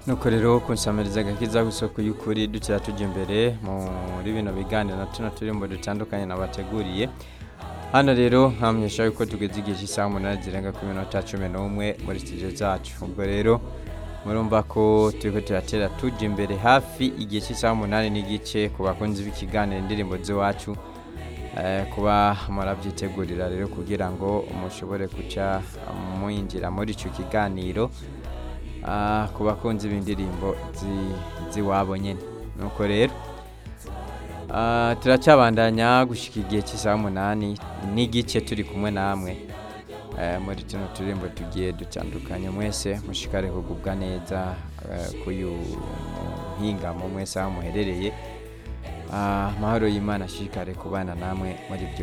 nuko rero kunsamiriza agakiza k'isoko y'ukuri dukira tujya imbere muri bino biganiro na tuno turimbo dutandukanye nabateguriye hano rero nkamyesha yuko tugeze igihe cy'isaha umunani zirenga ku minota cumi n'umwe muri studio zacu ubwo rero murumva ko turiko turatera tujya imbere hafi igihe cy'isaha umunani n'igice ku bakunzi b'ikiganiro indirimbo z'iwacu eh, kuba murabyitegurira rero kugira ngo mushobore guca mwinjira muri icyo kiganiro ah, ku bakunzi b'indirimbo zi- z'iwabo nyine nuko rero ah, turacyabandanya gushyika igihe cy'isaha umunani n'igice turi kumwe namwe eh, muri tuno turirimbo tugiye dutandukanye mwese mushikare kugubwa neza eh, kuyu muhingamo mwese aho muherereye Ah, amahoro y'imana ashishikare kubana namwe muri byose